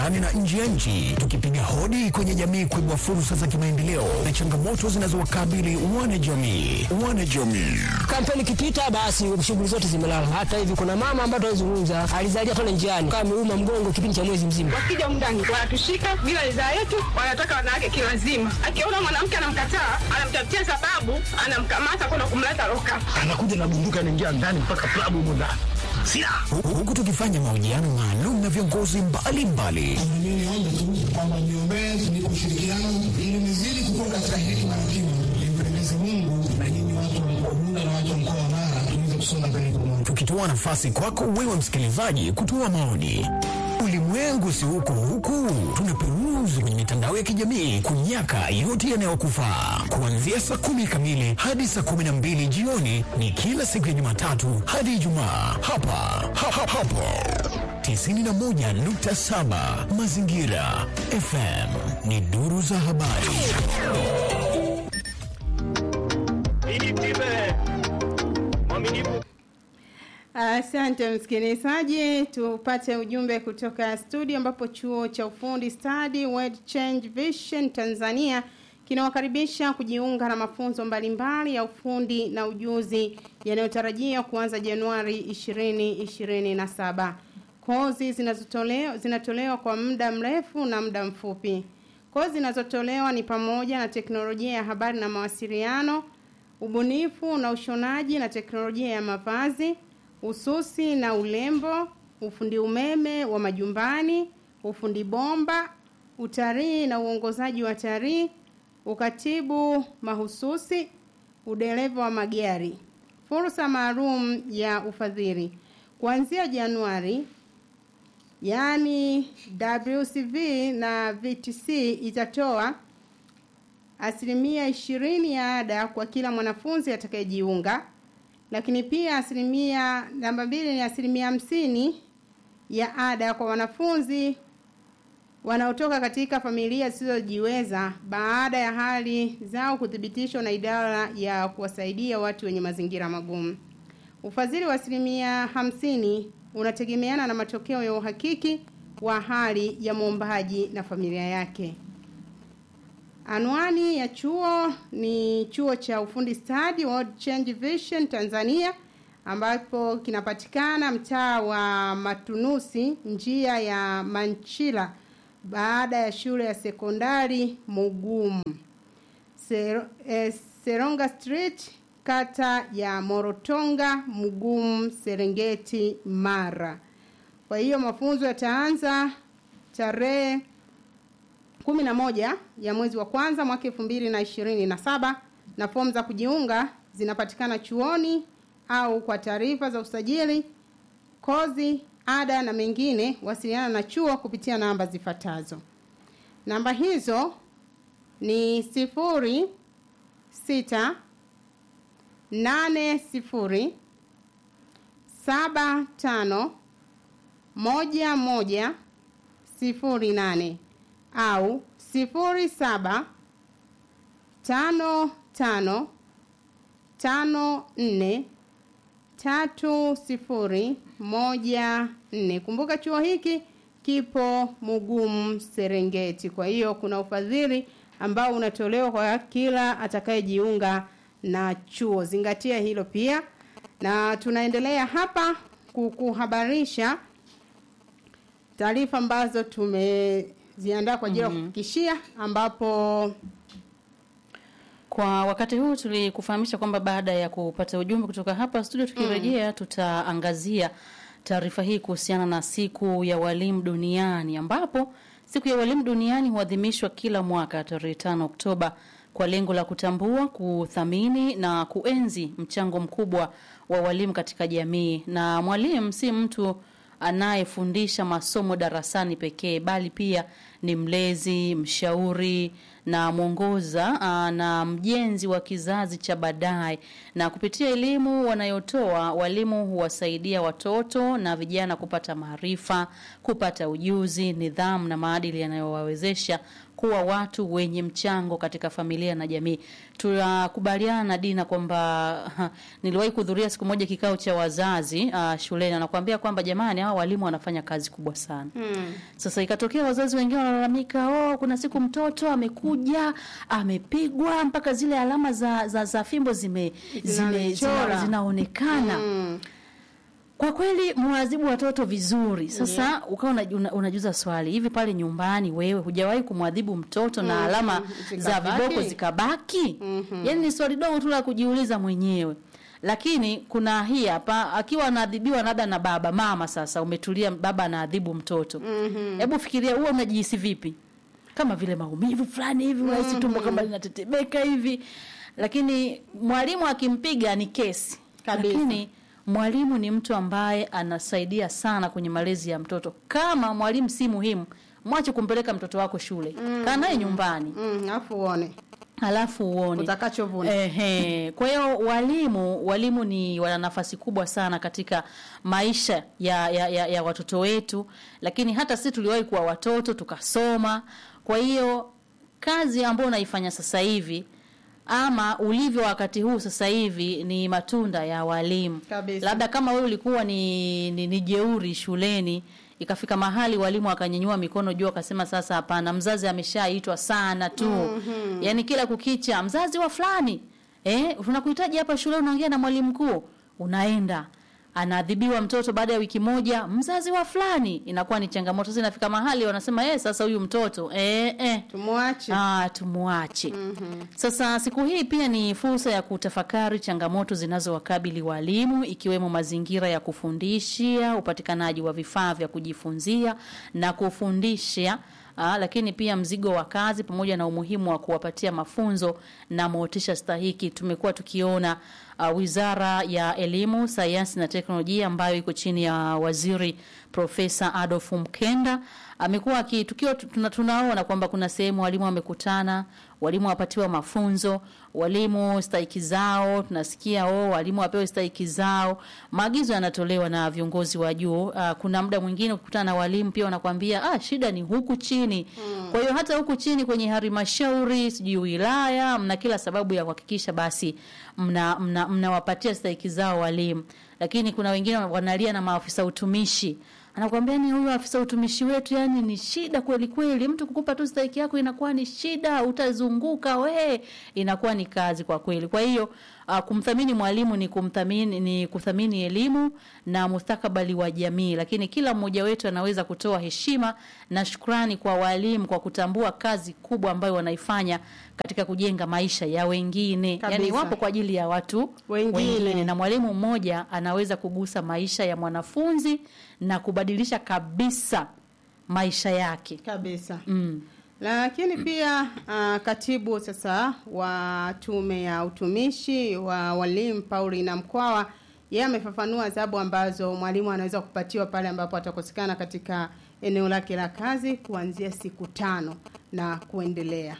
ndani na nje ya nchi, tukipiga hodi kwenye jamii kuibua fursa za kimaendeleo na changamoto zinazowakabili wanajamii. Wanajamii Kampeni ikipita basi shughuli zote zimelala. Hata hivi kuna mama ambaye tunazungumza alizalia pale njiani kama ameuma mgongo kipindi cha mwezi mzima. Wakija mndani wanatushika bila ridhaa yetu, wanataka wanawake kilazima. Akiona mwanamke anamkataa, anamtafutia sababu, anamkamata kwenda kumleta loka. anakuja na bunduki anaingia ndani mpaka klabu humo ndani silaha Hu- huku tukifanya mahojiano maalum na viongozi mbalimbali Mimi niombe tu kwamba niombee tunipe ushirikiano ili nizidi kukua katika hekima na kima, nimpendeze Mungu na nyinyi watu wa mkoa Bunda na watu wa mkoa wa Mara tuweze kusonga mbele pamoja. tukitoa nafasi kwako wewe msikilizaji kutoa maoni. Ulimwengu si huku huku, tunaperuzi kwenye mitandao ya kijamii kunyaka yote yanayokufaa. Kuanzia saa kumi kamili hadi saa kumi na mbili jioni ni kila siku ya Jumatatu hadi Ijumaa hapa ha, ha, hapo 91.7 Mazingira FM ni duru za habari. Asante msikilizaji, tupate ujumbe kutoka studio ambapo chuo cha ufundi stadi World Change Vision Tanzania kinawakaribisha kujiunga na mafunzo mbalimbali ya ufundi na ujuzi yanayotarajia kuanza Januari 2027. Kozi zinazotolewa zinatolewa kwa muda mrefu na muda mfupi. Kozi zinazotolewa ni pamoja na teknolojia ya habari na mawasiliano, ubunifu na ushonaji na teknolojia ya mavazi, ususi na ulembo, ufundi umeme wa majumbani, ufundi bomba, utalii na uongozaji wa talii, ukatibu mahususi, udereva wa magari. Fursa maalum ya ufadhili kuanzia Januari yaani WCV na VTC itatoa asilimia ishirini ya ada kwa kila mwanafunzi atakayejiunga, lakini pia asilimia namba mbili ni asilimia hamsini ya ada kwa wanafunzi wanaotoka katika familia zisizojiweza baada ya hali zao kuthibitishwa na idara ya kuwasaidia watu wenye mazingira magumu. Ufadhili wa asilimia hamsini unategemeana na matokeo ya uhakiki wa hali ya mwombaji na familia yake. Anwani ya chuo ni chuo cha ufundi stadi World Change Vision Tanzania ambapo kinapatikana mtaa wa Matunusi njia ya Manchila baada ya shule ya sekondari Mugumu. Ser, eh, Seronga Street kata ya Morotonga Mugumu Serengeti Mara. Kwa hiyo mafunzo yataanza tarehe kumi na moja ya mwezi wa kwanza mwaka elfu mbili na ishirini na saba na fomu za kujiunga zinapatikana chuoni au kwa taarifa za usajili, kozi, ada na mengine, wasiliana na chuo kupitia namba zifuatazo. Namba hizo ni sifuri sita nane sifuri saba tano moja moja sifuri nane au sifuri saba tano tano tano nne tatu sifuri moja nne. Kumbuka chuo hiki kipo Mugumu Serengeti. Kwa hiyo kuna ufadhili ambao unatolewa kwa kila atakayejiunga na chuo. Zingatia hilo pia, na tunaendelea hapa kukuhabarisha taarifa ambazo tumeziandaa kwa ajili ya kufikishia ambapo Kwa wakati huu tulikufahamisha kwamba baada ya kupata ujumbe kutoka hapa studio, tukirejea tutaangazia taarifa hii kuhusiana na siku ya walimu duniani, ambapo siku ya walimu duniani huadhimishwa kila mwaka tarehe 5 Oktoba kwa lengo la kutambua, kuthamini na kuenzi mchango mkubwa wa walimu katika jamii. Na mwalimu si mtu anayefundisha masomo darasani pekee bali pia ni mlezi, mshauri na mwongoza aa, na mjenzi wa kizazi cha baadaye. Na kupitia elimu wanayotoa walimu huwasaidia watoto na vijana kupata maarifa, kupata ujuzi, nidhamu na maadili yanayowawezesha kuwa watu wenye mchango katika familia na jamii. Tunakubaliana na Dina kwamba ha, niliwahi kuhudhuria siku moja kikao cha wazazi uh, shuleni, anakuambia kwamba jamani, hao walimu wanafanya kazi kubwa sana Mm. sasa ikatokea wazazi wengine wanalalamika, oh, kuna siku mtoto amekuja amepigwa mpaka zile alama za, za, za fimbo zime, zime, Zinachora. zina, zinaonekana Mm. kwa kweli mwadhibu watoto vizuri. Sasa ukawa una, una, unajuza swali hivi, pale nyumbani wewe hujawahi kumwadhibu mtoto na alama za Zikabaki? viboko zikabaki? Yaani ni swali dogo tu la kujiuliza mwenyewe. Lakini kuna hii hapa, akiwa anaadhibiwa labda na baba mama, sasa umetulia, baba anaadhibu mtoto, hebu fikiria, huwa unajihisi vipi? Kama vile maumivu fulani hivi, unahisi tumbo kama linatetemeka hivi. Lakini mwalimu akimpiga ni kesi Kabisa. lakini mwalimu ni mtu ambaye anasaidia sana kwenye malezi ya mtoto. Kama mwalimu si muhimu, mwache kumpeleka mtoto wako shule, kaa naye nyumbani Mm, alafu uone halafu uone utakachovuna. Ehe. Kwa hiyo walimu walimu ni wana nafasi kubwa sana katika maisha ya, ya, ya, ya watoto wetu, lakini hata sisi tuliwahi kuwa watoto tukasoma. Kwa hiyo kazi ambayo unaifanya sasa hivi ama ulivyo wakati huu sasa hivi ni matunda ya walimu. Kabisa. Labda kama wewe ulikuwa ni, ni, ni jeuri shuleni ikafika mahali walimu akanyanyua mikono juu akasema sasa hapana mzazi ameshaitwa sana tu mm-hmm. yaani kila kukicha mzazi wa fulani eh tunakuhitaji hapa shule unaongea na mwalimu mkuu unaenda anaadhibiwa mtoto baada ya wiki moja mzazi wa fulani inakuwa ni changamoto sasa inafika mahali wanasema eh sasa huyu mtoto eh eh Tumwache. Ah, tumuache. Sasa siku hii pia ni fursa ya kutafakari changamoto zinazowakabili walimu ikiwemo mazingira ya kufundishia, upatikanaji wa vifaa vya kujifunzia na kufundisha Aa, lakini pia mzigo wa kazi pamoja na umuhimu wa kuwapatia mafunzo na motisha stahiki. Tumekuwa tukiona uh, Wizara ya Elimu, Sayansi na Teknolojia ambayo iko chini ya Waziri Profesa Adolf Mkenda amekuwa aki- tukiwa tuna, tunaona kwamba kuna sehemu walimu wamekutana, walimu wapatiwa mafunzo, walimu stahiki zao, tunasikia oh, walimu wapewe stahiki zao. Maagizo yanatolewa na viongozi wa juu. Uh, kuna muda mwingine ukikutana na walimu pia wanakwambia ah, shida ni huku chini. Kwa hiyo hata huku chini kwenye halmashauri, sijui wilaya, mna kila sababu ya kuhakikisha basi mna mna- mnawapatia stahiki zao walimu, lakini kuna wengine wanalia na maafisa utumishi anakuambia ni huyu afisa utumishi wetu, yani ni shida kweli kweli. Mtu kukupa tu stahiki yako inakuwa ni shida, utazunguka we, inakuwa ni kazi kwa kweli. Kwa hiyo uh, kumthamini mwalimu ni kumthamini ni kuthamini elimu na mustakabali wa jamii, lakini kila mmoja wetu anaweza kutoa heshima na shukrani kwa walimu kwa kutambua kazi kubwa ambayo wanaifanya katika kujenga maisha ya wengine, yani Kabisa. wapo kwa ajili ya watu Wengine. na mwalimu mmoja anaweza kugusa maisha ya mwanafunzi na kubadilisha kabisa maisha yake. kabisa Mm. lakini pia uh, katibu sasa wa tume ya utumishi wa walimu Paulina Mkwawa yeye amefafanua adhabu ambazo mwalimu anaweza kupatiwa pale ambapo atakosekana katika eneo lake la kazi kuanzia siku tano na kuendelea.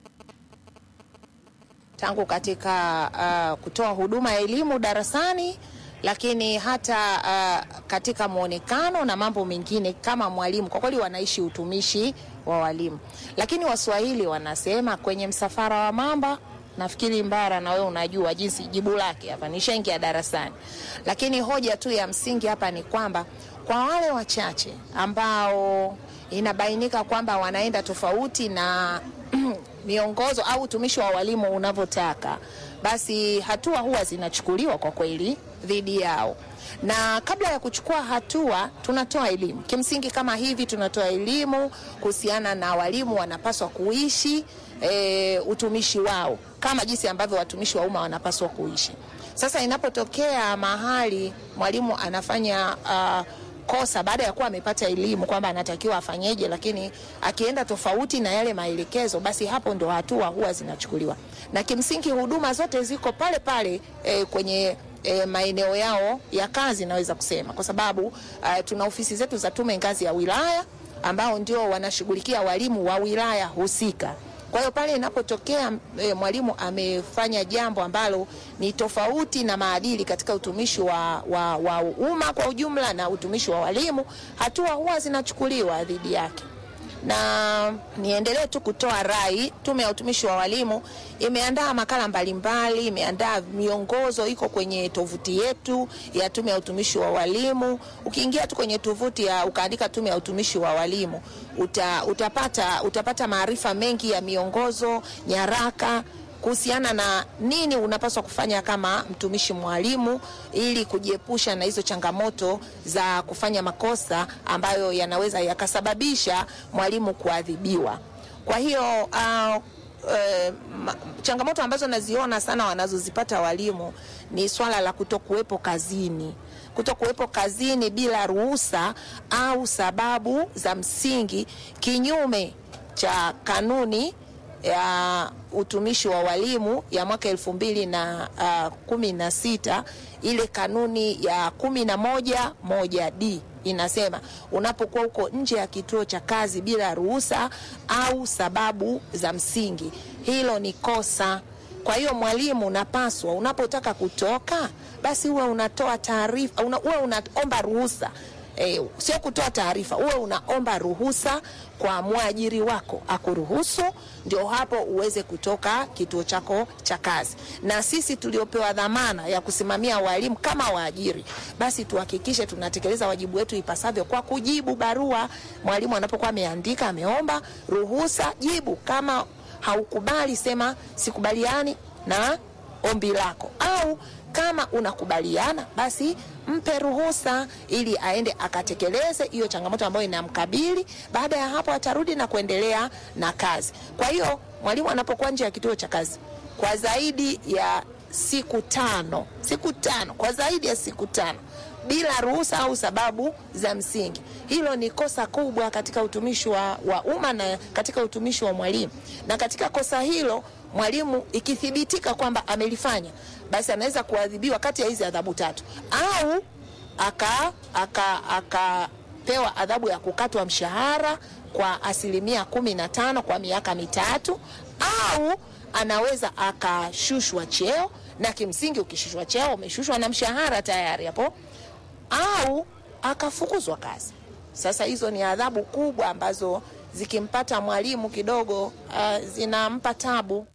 tangu katika uh, kutoa huduma ya elimu darasani lakini hata uh, katika mwonekano na mambo mengine kama mwalimu kwa kweli wanaishi utumishi wa walimu lakini waswahili wanasema kwenye msafara wa mamba nafikiri mbara na wewe unajua jinsi jibu lake hapa nishaingia darasani lakini hoja tu ya msingi hapa ni kwamba kwa wale wachache ambao inabainika kwamba wanaenda tofauti na miongozo au utumishi wa walimu unavyotaka, basi hatua huwa zinachukuliwa kwa kweli dhidi yao. Na kabla ya kuchukua hatua, tunatoa elimu kimsingi. Kama hivi tunatoa elimu kuhusiana na walimu wanapaswa kuishi e, utumishi wao kama jinsi ambavyo watumishi wa umma wanapaswa kuishi. Sasa inapotokea mahali mwalimu anafanya uh, kosa baada ya kuwa amepata elimu kwamba anatakiwa afanyeje, lakini akienda tofauti na yale maelekezo, basi hapo ndo hatua huwa zinachukuliwa, na kimsingi huduma zote ziko pale pale e, kwenye e, maeneo yao ya kazi, naweza kusema kwa sababu uh, tuna ofisi zetu za tume ngazi ya wilaya ambao ndio wanashughulikia walimu wa wilaya husika. Kwa hiyo pale inapotokea e, mwalimu amefanya jambo ambalo ni tofauti na maadili katika utumishi wa, wa, wa umma kwa ujumla na utumishi wa walimu, hatua huwa zinachukuliwa dhidi yake. na niendelee tu kutoa rai. Tume ya Utumishi wa Walimu imeandaa makala mbalimbali, imeandaa miongozo, iko kwenye tovuti yetu ya Tume ya Utumishi wa Walimu. Ukiingia tu kwenye tovuti ya ukaandika Tume ya Utumishi wa Walimu uta, utapata, utapata maarifa mengi ya miongozo, nyaraka kuhusiana na nini unapaswa kufanya kama mtumishi mwalimu ili kujiepusha na hizo changamoto za kufanya makosa ambayo yanaweza yakasababisha mwalimu kuadhibiwa. Kwa hiyo uh, eh, ma- changamoto ambazo naziona sana wanazozipata walimu ni swala la kutokuwepo kazini kutokuwepo kazini bila ruhusa au sababu za msingi kinyume cha kanuni ya utumishi wa walimu ya mwaka elfu mbili na uh, kumi na sita ile kanuni ya kumi na moja moja d inasema unapokuwa huko nje ya kituo cha kazi bila ruhusa au sababu za msingi, hilo ni kosa. Kwa hiyo mwalimu, unapaswa unapotaka kutoka, basi uwe unatoa taarifa, una, uwe unaomba ruhusa e, sio kutoa taarifa, uwe unaomba ruhusa kwa mwajiri wako akuruhusu, ndio hapo uweze kutoka kituo chako cha kazi. Na sisi tuliopewa dhamana ya kusimamia walimu kama waajiri, basi tuhakikishe tunatekeleza wajibu wetu ipasavyo kwa kujibu barua. Mwalimu anapokuwa ameandika, ameomba ruhusa, jibu. Kama haukubali, sema sikubaliani na ombi lako, au kama unakubaliana basi mpe ruhusa ili aende akatekeleze hiyo changamoto ambayo inamkabili. Baada ya hapo atarudi na kuendelea na kazi. Kwa hiyo mwalimu anapokuwa nje ya kituo cha kazi kwa zaidi ya siku tano, siku tano, kwa zaidi ya siku tano bila ruhusa au sababu za msingi, hilo ni kosa kubwa katika utumishi wa, wa umma na katika utumishi wa mwalimu. Na katika kosa hilo mwalimu ikithibitika kwamba amelifanya, basi anaweza kuadhibiwa kati ya hizi adhabu tatu, au aka aka akapewa adhabu ya kukatwa mshahara kwa asilimia kumi na tano kwa miaka mitatu, au anaweza akashushwa cheo, na kimsingi ukishushwa cheo umeshushwa na mshahara tayari hapo, au akafukuzwa kazi. Sasa hizo ni adhabu kubwa ambazo zikimpata mwalimu kidogo uh, zinampa tabu.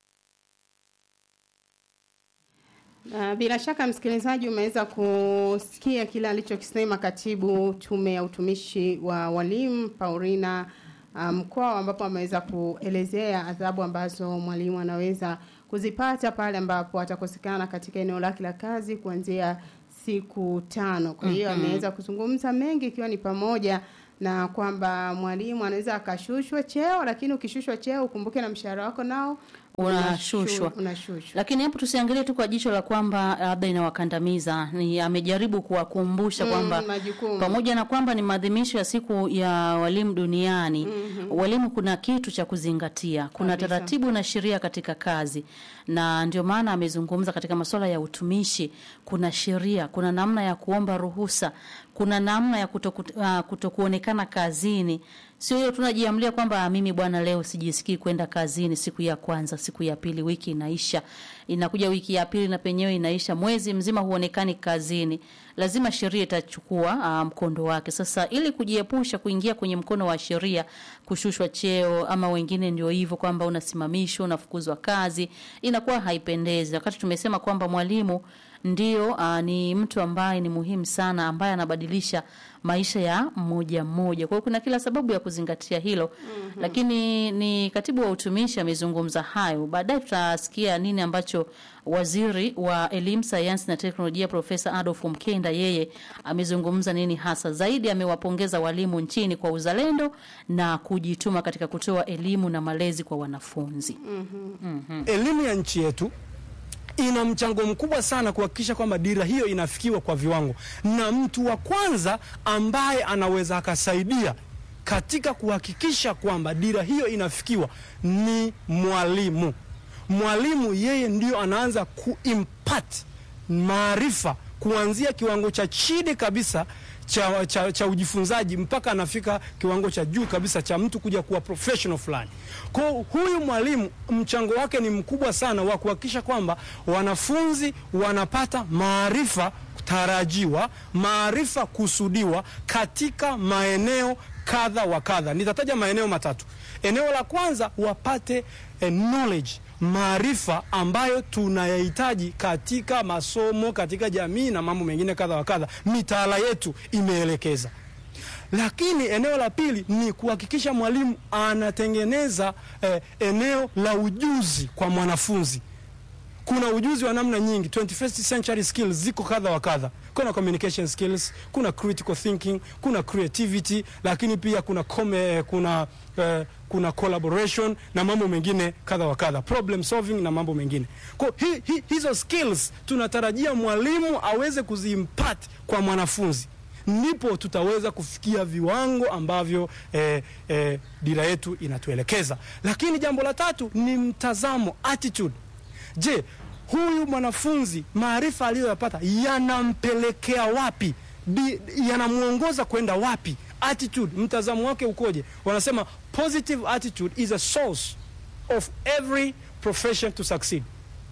Uh, bila shaka msikilizaji, umeweza kusikia kile alichokisema katibu tume ya utumishi wa walimu Paulina Mkwawa, um, ambapo ameweza kuelezea adhabu ambazo mwalimu anaweza kuzipata pale ambapo atakosekana katika eneo lake la kazi kuanzia siku tano. Kwa hiyo Mhm. ameweza kuzungumza mengi ikiwa ni pamoja na kwamba mwalimu anaweza akashushwa cheo, lakini ukishushwa cheo ukumbuke na mshahara wako nao Unashushwa. unashu- unashushwa. Lakini hapo tusiangalie tu kwa jicho la kwamba labda inawakandamiza. Ni amejaribu kuwakumbusha Mm, kwamba majukumu. pamoja na kwamba ni maadhimisho ya siku ya walimu duniani, walimu kuna kitu cha kuzingatia. Kuna Kabisa. taratibu na sheria katika kazi, na ndio maana amezungumza katika masuala ya utumishi. Kuna sheria, kuna namna ya kuomba ruhusa, kuna namna ya kutoku, uh, kutokuonekana kazini. Sio hiyo tunajiamlia kwamba "Ah, mimi bwana, leo sijisikii kwenda kazini siku ya kwanza, siku ya pili, wiki inaisha, inakuja wiki ya pili na penyewe inaisha, mwezi mzima huonekani kazini. Lazima sheria itachukua uh, mkondo wake. Sasa ili kujiepusha kuingia kwenye mkono wa sheria, kushushwa cheo, ama wengine ndio hivyo kwamba unasimamishwa, unafukuzwa kazi, inakuwa haipendezi. Wakati tumesema kwamba mwalimu ndio uh, ni mtu ambaye ni muhimu sana ambaye anabadilisha maisha ya mmoja mmoja. Kwa hiyo kuna kila sababu ya kuzingatia hilo. Mm-hmm. Lakini ni katibu wa utumishi amezungumza hayo. Baadaye tutasikia nini ambacho waziri wa elimu, sayansi na teknolojia Profesa Adolf Mkenda yeye amezungumza nini hasa. Zaidi amewapongeza walimu nchini kwa uzalendo na kujituma katika kutoa elimu na malezi kwa wanafunzi. Elimu ya nchi yetu ina mchango mkubwa sana kuhakikisha kwamba dira hiyo inafikiwa kwa viwango, na mtu wa kwanza ambaye anaweza akasaidia katika kuhakikisha kwamba dira hiyo inafikiwa ni mwalimu. Mwalimu yeye ndio anaanza kuimpart maarifa kuanzia kiwango cha chini kabisa cha, cha, cha ujifunzaji mpaka anafika kiwango cha juu kabisa cha mtu kuja kuwa professional fulani. Kwa hiyo huyu mwalimu mchango wake ni mkubwa sana wa kuhakikisha kwamba wanafunzi wanapata maarifa tarajiwa, maarifa kusudiwa katika maeneo kadha wa kadha. Nitataja maeneo matatu. Eneo la kwanza, wapate eh, knowledge maarifa ambayo tunayahitaji katika masomo, katika jamii na mambo mengine kadha wa kadha, mitaala yetu imeelekeza. Lakini eneo la pili ni kuhakikisha mwalimu anatengeneza eh, eneo la ujuzi kwa mwanafunzi. Kuna ujuzi wa namna nyingi, 21st century skills ziko kadha wa kadha. Kuna communication skills, kuna critical thinking, kuna creativity, lakini pia kuna kome, kuna eh, kuna collaboration na mambo mengine kadha wa kadha, problem solving na mambo mengine. Kwa hi, hi, hizo skills tunatarajia mwalimu aweze kuziimpart kwa mwanafunzi ndipo tutaweza kufikia viwango ambavyo eh, eh, dira yetu inatuelekeza. Lakini jambo la tatu ni mtazamo, attitude. Je, huyu mwanafunzi maarifa aliyoyapata yanampelekea wapi? Di- Yanamwongoza kwenda wapi? Attitude, mtazamo wake ukoje? Wanasema positive attitude is a source of every profession to succeed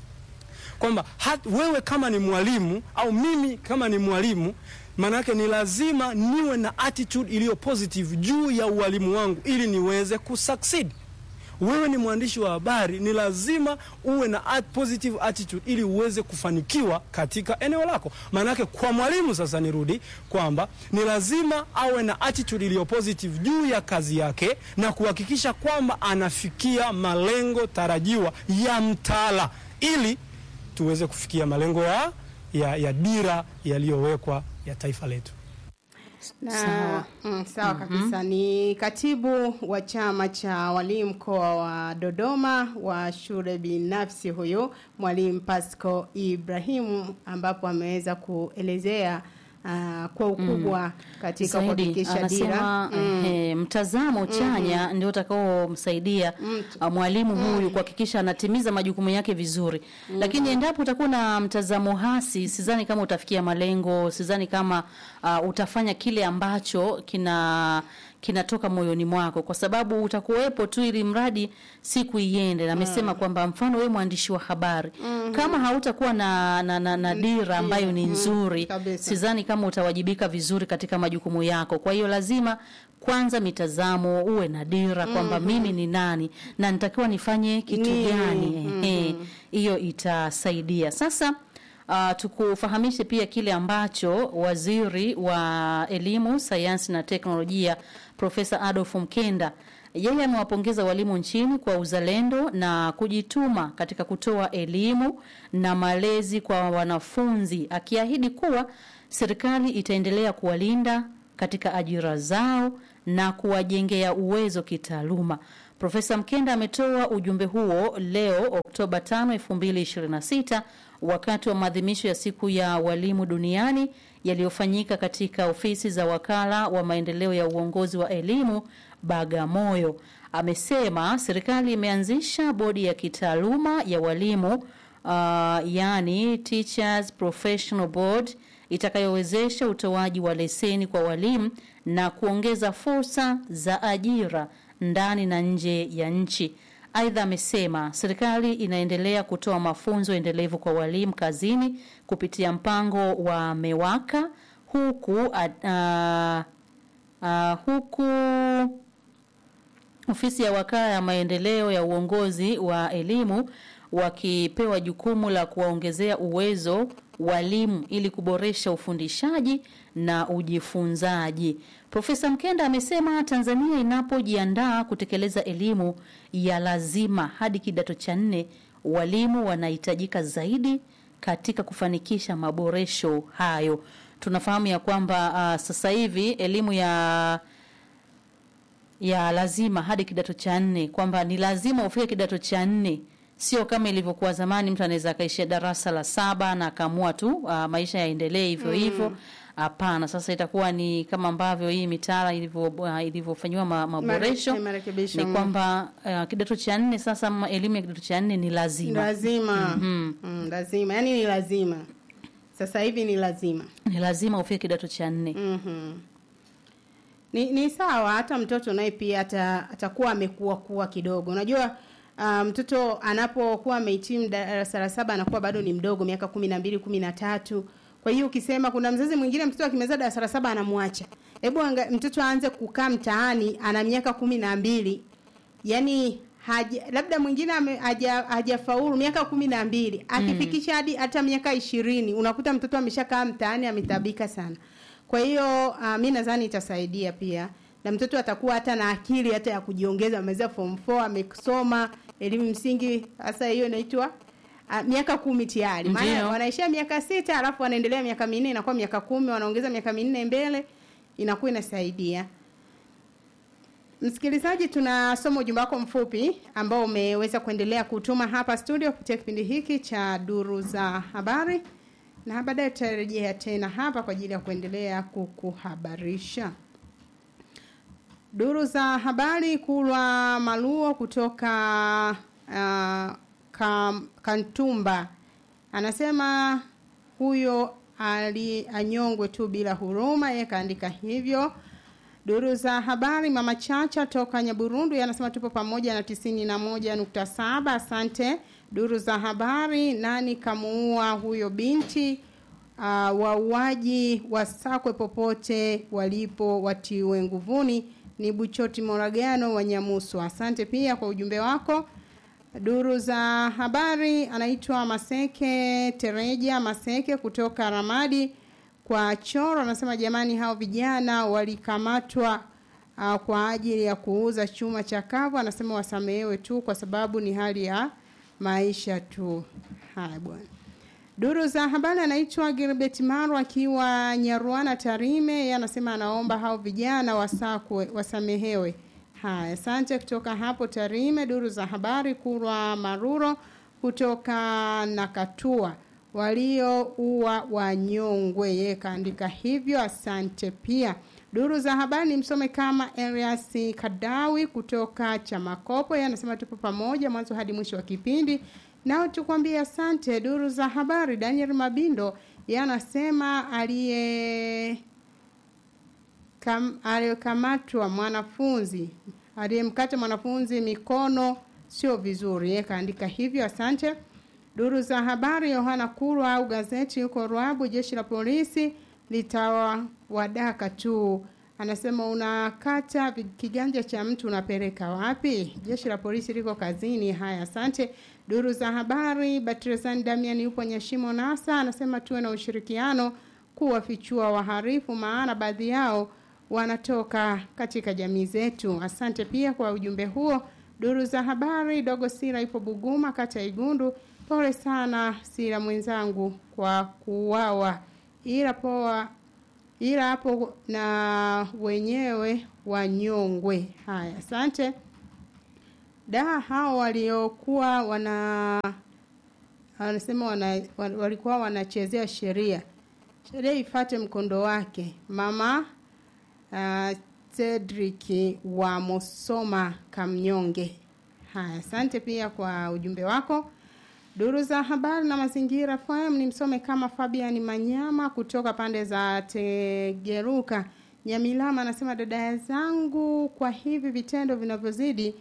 kwamba hat- wewe kama ni mwalimu au mimi kama ni mwalimu, maana yake ni lazima niwe na attitude iliyo positive juu ya ualimu wangu ili niweze kusucceed. Wewe ni mwandishi wa habari, ni lazima uwe na at positive attitude ili uweze kufanikiwa katika eneo lako. Maana yake kwa mwalimu sasa, nirudi kwamba ni lazima awe na attitude iliyo positive juu ya kazi yake na kuhakikisha kwamba anafikia malengo tarajiwa ya mtaala ili tuweze kufikia malengo ya, ya, ya dira yaliyowekwa ya taifa letu. Na, Sawa. mm, sawa kabisa. Ni katibu wa chama cha walimu mkoa wa Dodoma wa shule binafsi huyu mwalimu Pasco Ibrahimu, ambapo ameweza kuelezea uh, kwa ukubwa katika Zaidi kuhakikisha dira anasema eh, mtazamo chanya ndio utakaomsaidia ah, mwalimu huyu kuhakikisha anatimiza majukumu yake vizuri. Lakini endapo utakuwa na mtazamo hasi, sidhani kama utafikia malengo, sidhani kama ah, utafanya kile ambacho kina kinatoka moyoni mwako, kwa sababu utakuwepo tu ili mradi siku iende. Na amesema kwamba mfano wewe mwandishi wa habari kama hautakuwa na, na, na, na dira ambayo ni nzuri kabisa. sidhani kama utawajibika vizuri katika majukumu yako. Kwa hiyo lazima kwanza mitazamo, uwe na dira kwamba mimi ni nani na nitakiwa nifanye kitu Nini? gani. Ehe, hiyo itasaidia. Sasa uh, tukufahamishe pia kile ambacho waziri wa elimu, sayansi na teknolojia Profesa Adolf Mkenda yeye amewapongeza walimu nchini kwa uzalendo na kujituma katika kutoa elimu na malezi kwa wanafunzi, akiahidi kuwa serikali itaendelea kuwalinda katika ajira zao na kuwajengea uwezo kitaaluma. Profesa Mkenda ametoa ujumbe huo leo Oktoba 5, 2026 wakati wa maadhimisho ya siku ya walimu duniani yaliyofanyika katika ofisi za wakala wa maendeleo ya uongozi wa elimu Bagamoyo. Amesema serikali imeanzisha bodi ya kitaaluma ya walimu uh, yani Teachers Professional Board itakayowezesha utoaji wa leseni kwa walimu na kuongeza fursa za ajira ndani na nje ya nchi. Aidha, amesema serikali inaendelea kutoa mafunzo endelevu kwa walimu kazini kupitia mpango wa MEWAKA huku uh, uh, huku ofisi ya wakala ya maendeleo ya uongozi wa elimu wakipewa jukumu la kuwaongezea uwezo walimu ili kuboresha ufundishaji na ujifunzaji. Profesa Mkenda amesema Tanzania inapojiandaa kutekeleza elimu ya lazima hadi kidato cha nne, walimu wanahitajika zaidi katika kufanikisha maboresho hayo. Tunafahamu ya kwamba uh, sasa hivi elimu ya ya lazima hadi kidato cha nne kwamba ni lazima ufike kidato cha nne sio kama ilivyokuwa zamani mtu anaweza akaishia darasa la saba na akaamua tu uh, maisha yaendelee hivyo hivyo hapana sasa itakuwa ni kama ambavyo hii mitaala ilivyo uh, ilivyofanyiwa ma, maboresho Mare- marekebisho, ni mm. kwamba uh, kidato cha nne sasa ma- elimu ya kidato cha nne ni lazima lazima mm, lazima yani ni lazima sasa hivi ni lazima ni lazima ufike kidato cha nne Mhm. Ni, ni sawa hata mtoto naye pia ata, atakuwa amekuwa kuwa kidogo. Unajua uh, mtoto anapokuwa amehitimu darasa la saba anakuwa bado ni mdogo miaka kumi na mbili kumi na tatu kwa hiyo ukisema kuna mzazi mwingine mtoto akimaliza darasa la saba anamwacha hebu anga- mtoto aanze kukaa mtaani ana miaka kumi na mbili yani haja, labda mwingine ame- haja- hajafaulu miaka kumi na mbili akifikisha hadi hata miaka ishirini unakuta mtoto ameshakaa mtaani ametabika sana kwa hiyo uh, mi nadhani itasaidia pia na mtoto atakuwa hata na akili hata ya kujiongeza ameweza form 4 amesoma elimu msingi hasa hiyo inaitwa uh, miaka kumi tayari maana Ndiyo. wanaishia miaka sita alafu wanaendelea miaka minne inakuwa miaka kumi wanaongeza miaka minne mbele inakuwa inasaidia Msikilizaji, tunasoma ujumbe wako mfupi ambao umeweza kuendelea kutuma hapa studio kupitia kipindi hiki cha Duru za Habari, na baadaye tutarejea tena hapa kwa ajili ya kuendelea kukuhabarisha. Duru za habari, Kulwa Maluo kutoka uh, kam, Kantumba anasema huyo ali anyongwe tu bila huruma, yeye kaandika hivyo. Duru za habari mama Chacha toka Nyaburundu anasema tupo pamoja na tisini na moja nukta saba. Asante. Duru za habari nani kamuua huyo binti? Uh, wauaji wasakwe popote walipo watiwe nguvuni. Ni Buchoti Moragano wa Nyamusu. Asante pia kwa ujumbe wako. Duru za habari anaitwa Maseke Tereja Maseke kutoka Ramadi kwa Choro anasema jamani, hao vijana walikamatwa uh, kwa ajili ya kuuza chuma chakavu. Anasema wasamehewe tu kwa sababu ni hali ya maisha tu. Haya bwana. Duru za habari anaitwa Gilbert Maru akiwa Nyarwana Tarime, yeye anasema anaomba hao vijana wasakwe wasamehewe. Haya, asante kutoka hapo Tarime. Duru za habari Kurwa Maruro kutoka Nakatua walioua wanyongwe, yeye kaandika hivyo. Asante pia. Duru za habari ni msome kama Elias Kadawi kutoka Chamakopo, yeye anasema tupo pamoja mwanzo hadi mwisho wa kipindi. Nao tukwambie asante. Duru za habari Daniel Mabindo yeye anasema aliye kam, aliyekamatwa mwanafunzi aliyemkata mwanafunzi mikono sio vizuri, yeye kaandika hivyo. Asante. Duru za habari Yohana Kurwa au gazeti yuko Ruabu, jeshi la polisi litawadaka tu. Anasema unakata vi- kiganja cha mtu unapeleka wapi? Jeshi la polisi liko kazini. Haya, asante. Duru za habari Batresan Damian yupo Nyashimo Nasa, anasema tuwe na ushirikiano kuwafichua waharifu, maana baadhi yao wanatoka katika jamii zetu. Asante pia kwa ujumbe huo. Duru za habari Dogo Sira ipo Buguma, kata ya Igundu. Pole sana Sira mwenzangu kwa kuuawa, ila poa, ila hapo na wenyewe wanyongwe. Haya, asante. Da, hao waliokuwa wana wanasema wana, wa- walikuwa wanachezea sheria, sheria ifate mkondo wake. Mama uh, Cedric wa Musoma Kamnyonge. Haya, asante pia kwa ujumbe wako. Duru za habari na mazingira FM ni msome kama Fabian Manyama kutoka pande za Tegeruka Nyamilama, anasema dada zangu, kwa hivi vitendo vinavyozidi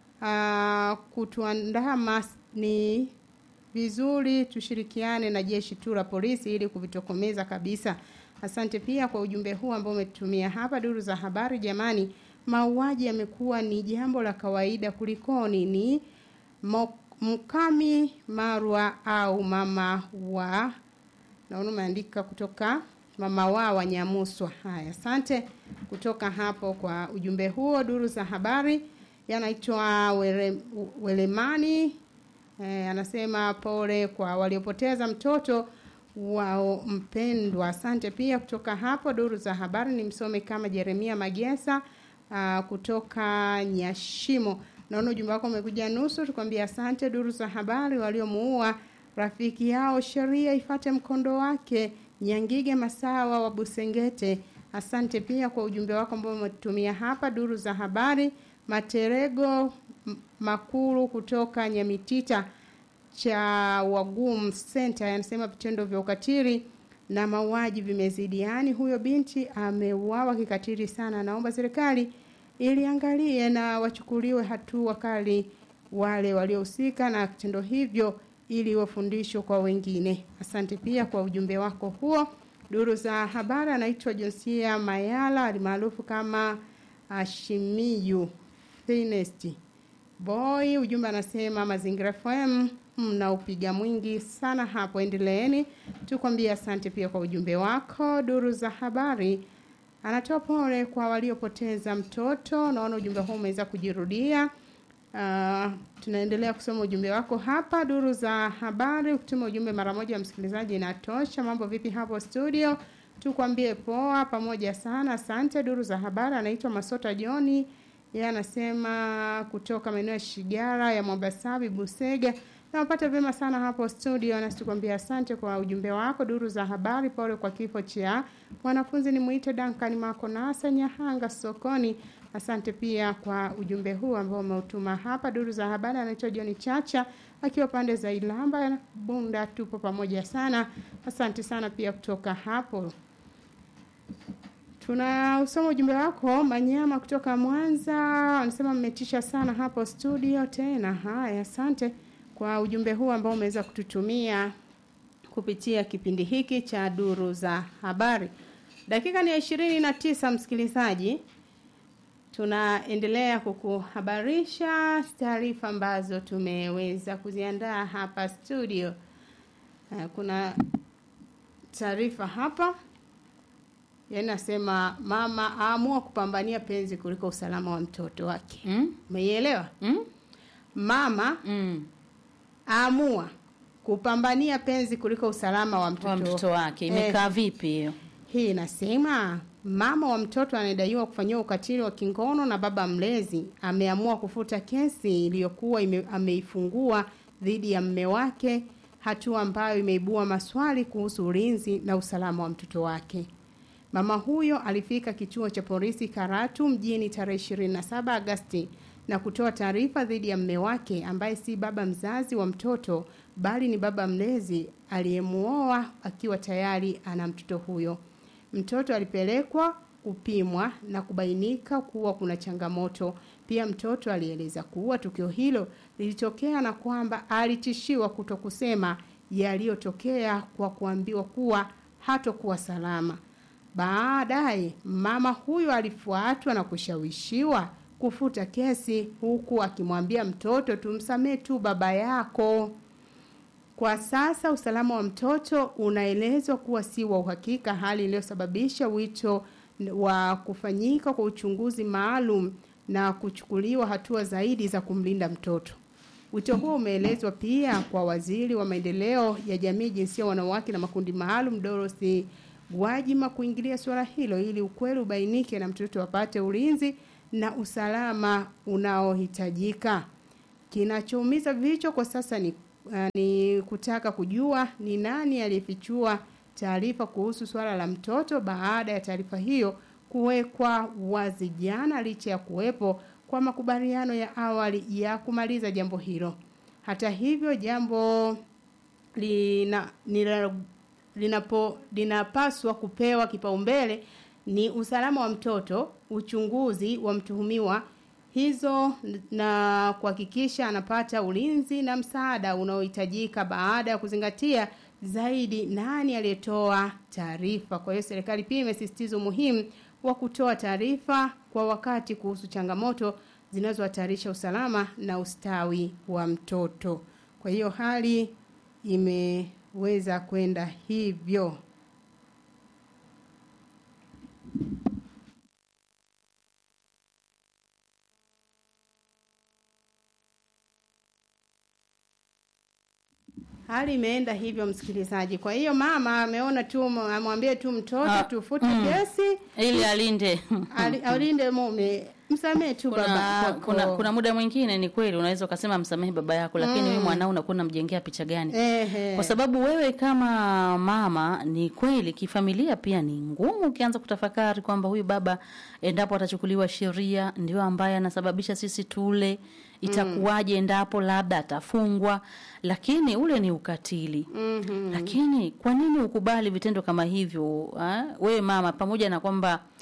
uh, kutuandama ni vizuri tushirikiane na jeshi tu la polisi ili kuvitokomeza kabisa. Asante pia kwa ujumbe huu ambao umetumia hapa duru za habari. Jamani, mauaji yamekuwa ni jambo la kawaida, kulikoni? Ni Mo- Mkami Marwa au mama wa naona umeandika kutoka mama wa Wanyamuswa. Haya, asante kutoka hapo kwa ujumbe huo. Duru za habari yanaitwa Wele- Welemani Eh, anasema pole kwa waliopoteza mtoto wao mpendwa. Asante pia kutoka hapo duru za habari ni msome kama Jeremia Magesa uh, kutoka Nyashimo. Naona ujumbe wako umekuja nusu, tukwambia asante. Duru za habari waliomuua rafiki yao, sheria ifate mkondo wake. Nyangige Masawa wa Busengete, asante pia kwa ujumbe wako ambao umetumia hapa. Duru za habari Materego M- Makuru kutoka Nyamitita cha Wagum Center anasema vitendo vya ukatili na mauaji vimezidi, yaani huyo binti ameuawa kikatili sana. Naomba serikali iliangalie na wachukuliwe hatua kali wale waliohusika na vitendo hivyo ili wafundishwe kwa wengine. Asante pia kwa ujumbe wako huo. Duru za habari anaitwa Josia Mayala alimaarufu kama Ashimiyu Finest Boy. Ujumbe anasema Mazingira FM mnaupiga mwingi sana hapo, endeleeni. Tukwambia asante pia kwa ujumbe wako. Duru za habari anatoa pole kwa waliopoteza mtoto. Naona ujumbe huu umeweza kujirudia. Uh, tunaendelea kusoma ujumbe wako hapa. Duru za habari, ukituma ujumbe mara moja msikilizaji inatosha. Mambo vipi hapo studio? Tukwambie poa, pamoja sana, asante. Duru za habari anaitwa Masota Joni, yeye anasema kutoka maeneo ya Shigara ya Mwabasabi Busega. Nawapata vyema sana hapo studio, nasi tukwambia asante kwa ujumbe wako. Duru za habari, pole kwa kifo cha mwanafunzi ni mwite Duncan Makonasa Nyahanga sokoni. Asante pia kwa ujumbe huu ambao umeutuma hapa. Duru za habari anaitwa John Chacha akiwa pande za Ilamba Bunda, tupo pamoja sana. Asante sana pia kutoka hapo. Tunausoma ujumbe wako Manyama kutoka Mwanza, anasema mmetisha sana hapo studio tena. Haya, asante kwa ujumbe huu ambao umeweza kututumia kupitia kipindi hiki cha duru za habari. Dakika ni ya ishirini na tisa msikilizaji, tunaendelea kukuhabarisha taarifa ambazo tumeweza kuziandaa hapa studio. Uh, kuna taarifa hapa yanasema mama aamua kupambania penzi kuliko usalama wa mtoto wake. Mm? Umeielewa? Mm? Mama Mm. aamua kupambania penzi kuliko usalama wa mtoto, Kwa mtoto wake Eh, imekaa vipi hiyo? hii inasema mama wa mtoto anayedaiwa kufanyiwa ukatili wa kingono na baba mlezi ameamua kufuta kesi iliyokuwa ime, ameifungua dhidi ya mme wake, hatua ambayo imeibua maswali kuhusu ulinzi na usalama wa mtoto wake. Mama huyo alifika kituo cha polisi Karatu mjini tarehe 27 Agasti na kutoa taarifa dhidi ya mme wake ambaye si baba mzazi wa mtoto bali ni baba mlezi aliyemuoa akiwa tayari ana mtoto huyo. Mtoto alipelekwa kupimwa na kubainika kuwa kuna changamoto. Pia mtoto alieleza kuwa tukio hilo lilitokea na kwamba alitishiwa kuto kusema yaliyotokea kwa kuambiwa kuwa hatokuwa salama. Baadaye mama huyo alifuatwa na kushawishiwa kufuta kesi huku akimwambia mtoto tumsamee tu baba yako. Kwa sasa usalama wa mtoto unaelezwa kuwa si wa uhakika, hali iliyosababisha wito wa kufanyika kwa uchunguzi maalum na kuchukuliwa hatua zaidi za kumlinda mtoto. Wito huo umeelezwa pia kwa waziri wa maendeleo ya jamii, jinsia, wanawake na makundi maalum Dorothy Gwajima kuingilia suala hilo ili ukweli ubainike na mtoto apate ulinzi na usalama unaohitajika. Kinachoumiza vichwa kwa sasa ni, uh, ni kutaka kujua ni nani aliyefichua taarifa kuhusu swala la mtoto baada ya taarifa hiyo kuwekwa wazi jana, licha ya kuwepo kwa makubaliano ya awali ya kumaliza jambo hilo. Hata hivyo, jambo lina, nila, linapo linapaswa kupewa kipaumbele ni usalama wa mtoto, uchunguzi wa mtuhumiwa hizo na kuhakikisha anapata ulinzi na msaada unaohitajika baada ya kuzingatia zaidi nani aliyetoa taarifa. Kwa hiyo serikali pia imesisitiza umuhimu wa kutoa taarifa kwa wakati kuhusu changamoto zinazohatarisha usalama na ustawi wa mtoto. Kwa hiyo hali imeweza kwenda hivyo. Hali imeenda hivyo msikilizaji. Kwa hiyo mama ameona tu amwambie tu mtoto Ah, tufute mm. kesi Ili alinde. ali- alinde mume, msamee tu baba kuna, kwako. kuna, kuna muda mwingine ni kweli unaweza ukasema msamehe baba yako lakini Mm. wewe mwanao unakuwa unamjengea picha gani Ehe. kwa sababu wewe kama mama ni kweli kifamilia pia ni ngumu ukianza kutafakari kwamba huyu baba endapo atachukuliwa sheria ndio ambaye anasababisha sisi tule itakuwaje endapo labda atafungwa lakini ule ni ukatili Mhm. lakini kwa nini ukubali vitendo kama hivyo ha? wewe mama pamoja na kwamba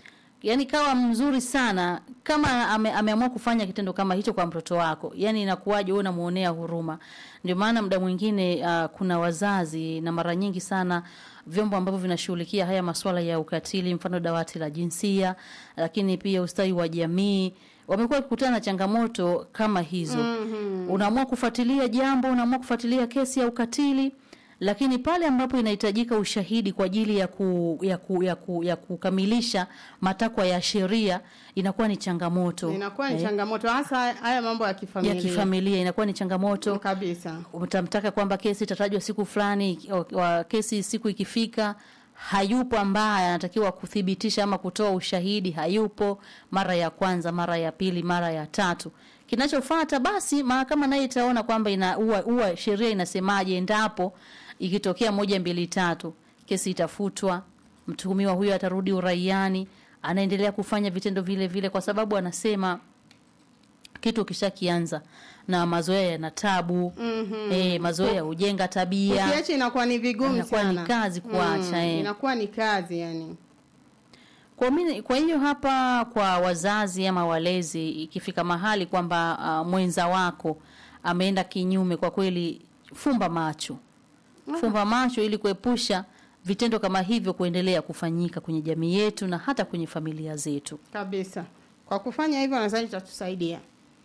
yani kawa mzuri sana kama ame, ameamua kufanya kitendo kama hicho kwa mtoto wako yani inakuwaje wewe unamuonea huruma ndio maana muda mwingine uh, kuna wazazi na mara nyingi sana vyombo ambavyo vinashughulikia haya masuala ya ukatili mfano dawati la jinsia lakini pia ustawi wa jamii wamekuwa wakikutana na changamoto kama hizo mm-hmm. unaamua kufuatilia jambo unaamua kufuatilia kesi ya ukatili lakini pale ambapo inahitajika ushahidi kwa ajili ya, ku, ya, ku, ya, ku, ya kukamilisha matakwa ya sheria inakuwa ni changamoto inakuwa ni Eh, changamoto hasa haya mambo ya kifamilia ya kifamilia inakuwa ni changamoto kabisa utamtaka kwamba kesi itatajwa siku fulani wa- wa kesi siku ikifika hayupo ambaye anatakiwa kuthibitisha ama kutoa ushahidi hayupo mara ya kwanza mara ya pili mara ya tatu kinachofata basi mahakama naye itaona kwamba ina huwa huwa sheria inasemaje endapo ikitokea moja mbili tatu kesi itafutwa mtuhumiwa huyo atarudi uraiani anaendelea kufanya vitendo vile vile kwa sababu anasema kitu kishakianza na mazoea yana tabu mm-hmm. e, mazoea hujenga tabia ukiacha inakuwa ni vigumu Inakuwa ni sana kazi kuacha, eh. inakuwa ni kazi yani Kwa, mini, kwa hiyo hapa kwa wazazi ama walezi ikifika mahali kwamba uh, mwenza wako ameenda kinyume, kwa kweli fumba macho, fumba macho ili kuepusha vitendo kama hivyo kuendelea kufanyika kwenye jamii yetu na hata kwenye familia zetu. kabisa kwa kufanya hivyo nadhani itatusaidia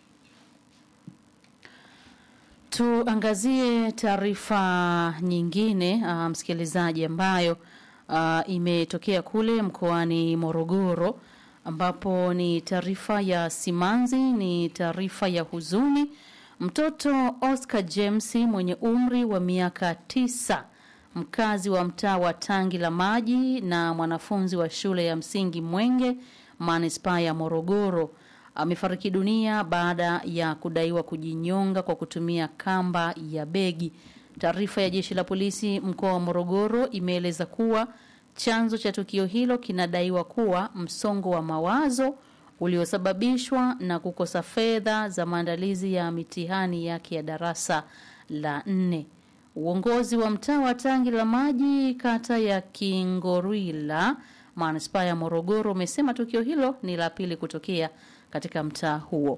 Tuangazie taarifa nyingine uh, msikilizaji, ambayo uh, imetokea kule mkoani Morogoro, ambapo ni taarifa ya simanzi, ni taarifa ya huzuni. Mtoto Oscar James mwenye umri wa miaka tisa, mkazi wa mtaa wa Tangi la Maji na mwanafunzi wa shule ya msingi Mwenge, manispaa ya Morogoro amefariki dunia baada ya kudaiwa kujinyonga kwa kutumia kamba ya begi. Taarifa ya jeshi la polisi mkoa wa Morogoro imeeleza kuwa chanzo cha tukio hilo kinadaiwa kuwa msongo wa mawazo uliosababishwa na kukosa fedha za maandalizi ya mitihani yake ya darasa la nne. Uongozi wa mtaa wa Tangi la Maji, kata ya Kingorwila, manispaa ya Morogoro, umesema tukio hilo ni la pili kutokea katika mtaa huo.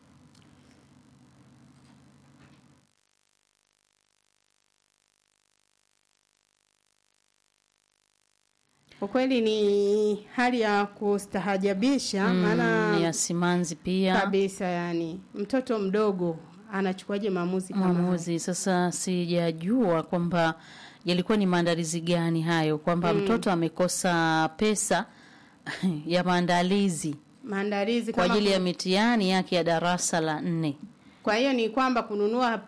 ukweli ni hali ya kustahajabisha maana ni ya simanzi pia kabisa yani mtoto mdogo anachukuaje maamuzi kama haya? maamuzi. Sasa sijajua kwamba yalikuwa ni maandalizi gani hayo, kwamba mtoto amekosa pesa ya maandalizi maandalizi kwa kama ajili ya ku- mitihani yake ya darasa la nne. kwa hiyo ni kwamba kununua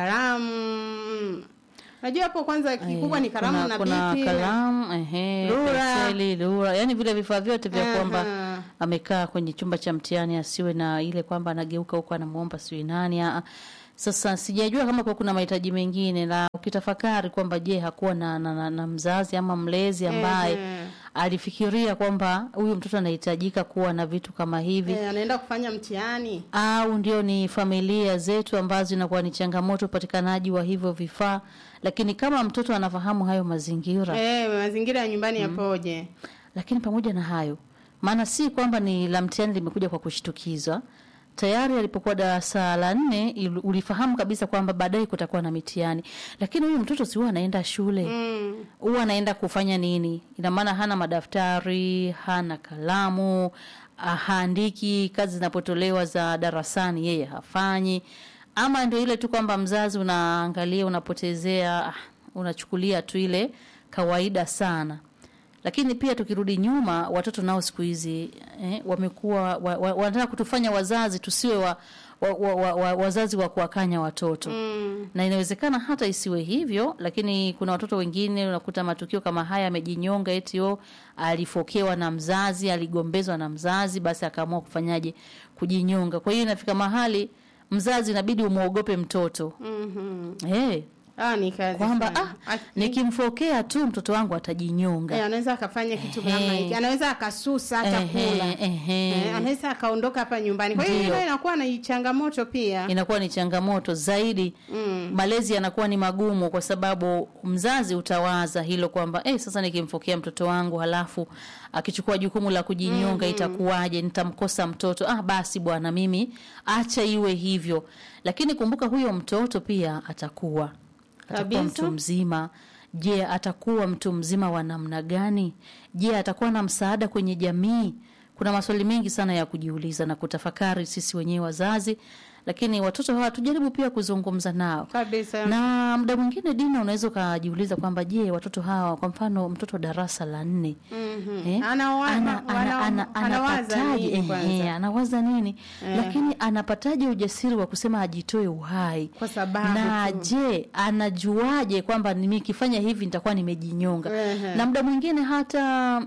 kalamu najua hapo kwanza kikubwa ni kalamu kuna, na kuna bipi kalamu ehe, Rula. penseli, lura, yani vile vifaa vyote vya Aha. kwamba amekaa kwenye chumba cha mtihani asiwe na ile kwamba anageuka huko anamuomba sijui nani. aa. Sasa sijajua kama kwa kuna mahitaji mengine, na ukitafakari kwamba je, hakuwa na, na, na, na mzazi ama mlezi ambaye Ehe. alifikiria kwamba huyu mtoto anahitajika kuwa na vitu kama hivi Eh, anaenda kufanya mtihani au ndio ni familia zetu ambazo inakuwa ni changamoto upatikanaji wa hivyo vifaa, lakini kama mtoto anafahamu hayo mazingira eh, mazingira ya nyumbani yapoje lakini pamoja na hayo, maana si kwamba ni la mtihani limekuja kwa kushtukizwa. Tayari alipokuwa darasa la nne il- ulifahamu kabisa kwamba baadaye kutakuwa na mitihani, lakini huyu mtoto si huwa anaenda shule huwa anaenda kufanya nini? Ina maana hana madaftari, hana kalamu, ah, haandiki kazi zinapotolewa za darasani, yeye hafanyi, ama ndio ile tu kwamba mzazi unaangalia, unapotezea, ah, unachukulia tu ile kawaida sana lakini pia tukirudi nyuma, watoto nao siku hizi eh, wamekuwa wa, wa, wanataka kutufanya wazazi tusiwe wa, wa, wa, wa, wa, wazazi wa kuwakanya watoto mm. na inawezekana hata isiwe hivyo, lakini kuna watoto wengine unakuta matukio kama haya, amejinyonga eti o alifokewa na mzazi, aligombezwa na mzazi, basi akaamua kufanyaje, kujinyonga. Kwa hiyo inafika mahali mzazi inabidi umwogope mtoto Mhm. hey, Ah, ni kazi kwamba sana. ah, Aki- nikimfokea tu mtoto wangu atajinyonga. Eh, anaweza akafanya kitu Ehe. kama hiki, anaweza akasusa hata Ehe, kula, ehe. Eh, anaweza akaondoka hapa nyumbani. Kwa hiyo Ndio. hilo inakuwa ni changamoto pia. inakuwa ni changamoto zaidi Mm. malezi yanakuwa ni magumu kwa sababu mzazi utawaza hilo kwamba eh, sasa nikimfokea mtoto wangu halafu akichukua jukumu la kujinyonga itakuwaje nitamkosa mtoto ah basi bwana mimi acha iwe hivyo lakini kumbuka huyo mtoto pia atakuwa atakuwa Kabisa. mtu mzima je atakuwa mtu mzima wa namna gani je atakuwa na msaada kwenye jamii kuna maswali mengi sana ya kujiuliza na kutafakari sisi wenyewe wazazi lakini watoto hawa tujaribu pia kuzungumza nao Kabisa. na muda mwingine dina unaweza ukajiuliza kwamba je watoto hawa kwa mfano mtoto darasa la nne Mhm. eh, Anawa- ana- wana- ana- ana- anawaza anapataje- nini kwanza? ehe, anawaza nini Eh. lakini anapataje ujasiri wa kusema ajitoe uhai Kwa sababu na tu. je anajuaje kwamba nikifanya hivi nitakuwa nimejinyonga Ehe. na muda mwingine hata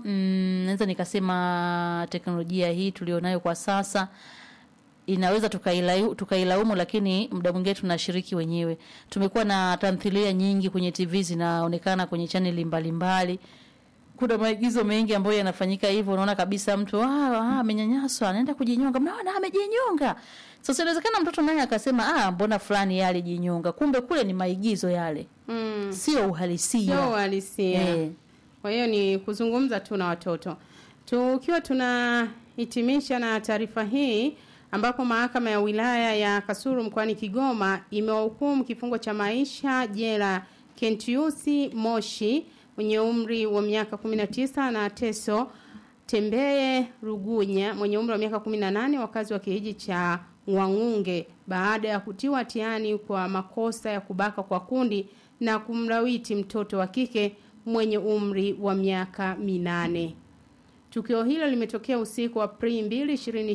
mm, naweza nikasema teknolojia hii tulionayo kwa sasa inaweza tukailaumu tukailaumu lakini muda mwingine tunashiriki wenyewe tumekuwa na tamthilia nyingi kwenye tv zinaonekana kwenye chaneli mbalimbali kuna maigizo mengi ambayo yanafanyika hivyo unaona kabisa mtu "Ah, ah, amenyanyaswa anaenda kujinyonga mnaona amejinyonga sasa inawezekana mtoto naye akasema ah mbona fulani yeye alijinyonga kumbe kule ni maigizo yale Mm. sio uhalisia Sio uhalisia. Eh. Kwa hiyo ni kuzungumza tu na watoto. Tukiwa tunahitimisha na taarifa hii ambapo mahakama ya wilaya ya Kasulu mkoani Kigoma imewahukumu kifungo cha maisha jela Kentiusi Moshi mwenye umri wa miaka 19 na Teso Tembeye Rugunya mwenye umri wa miaka 18 wakazi wa kijiji cha Ngwangunge baada ya kutiwa hatiani kwa makosa ya kubaka kwa kundi na kumlawiti mtoto wa kike mwenye umri wa miaka minane. Tukio hilo limetokea usiku wa Aprili 2,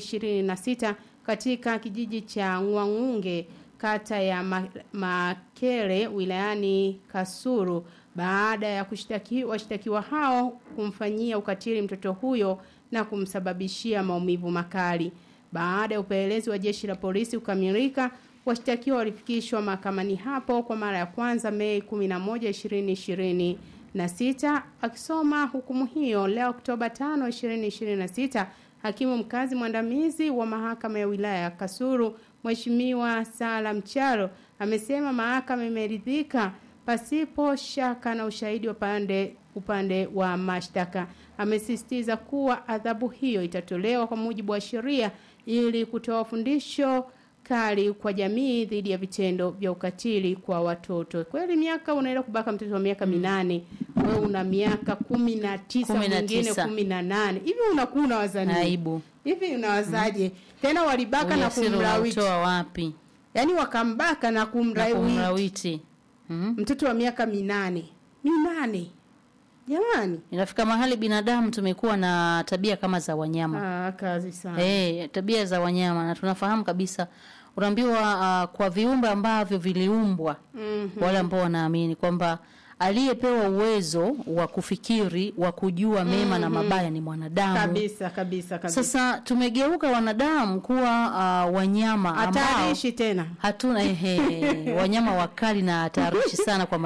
2026 katika kijiji cha Ngwangunge kata ya Ma- Makere wilayani Kasuru baada ya kushtaki washtakiwa hao kumfanyia ukatili mtoto huyo na kumsababishia maumivu makali. Baada ya upelelezi wa jeshi la polisi kukamilika, washtakiwa walifikishwa mahakamani hapo kwa mara ya kwanza Mei 11, 2020 na sita akisoma hukumu hiyo leo Oktoba 5, 2026 hakimu mkazi mwandamizi wa mahakama ya wilaya ya Kasulu Mheshimiwa Sala Mcharo amesema mahakama imeridhika pasipo shaka na ushahidi wa pande upande wa mashtaka. Amesisitiza kuwa adhabu hiyo itatolewa kwa mujibu wa sheria ili kutoa fundisho kali kwa jamii dhidi ya vitendo vya ukatili kwa watoto. Kweli miaka unaenda kubaka mtoto wa miaka minane, wewe una miaka kumi na tisa, Kumi na mwingine tisa. kumi na nane. Hivi unakuwa unawaza nini? aibu Hivi unawazaje? Tena walibaka na ujasiri kumlawiti. unautoa wapi Yaani wakambaka na na kumlawiti kumlawiti mm? mtoto wa miaka minane. Minane. Jamani. inafika mahali binadamu tumekuwa na tabia kama za wanyama Ah, kazi sana. Eh, tabia za wanyama na tunafahamu kabisa unaambiwa uh, kwa viumbe ambavyo viliumbwa Mhm. wale ambao wanaamini kwamba aliyepewa uwezo wa kufikiri wa kujua mema na mabaya ni mwanadamu Kabisa, kabisa, kabisa. sasa tumegeuka wanadamu kuwa uh, wanyama ambao Hatarishi tena. hatuna ehe, wanyama wakali na hatarishi sana kwa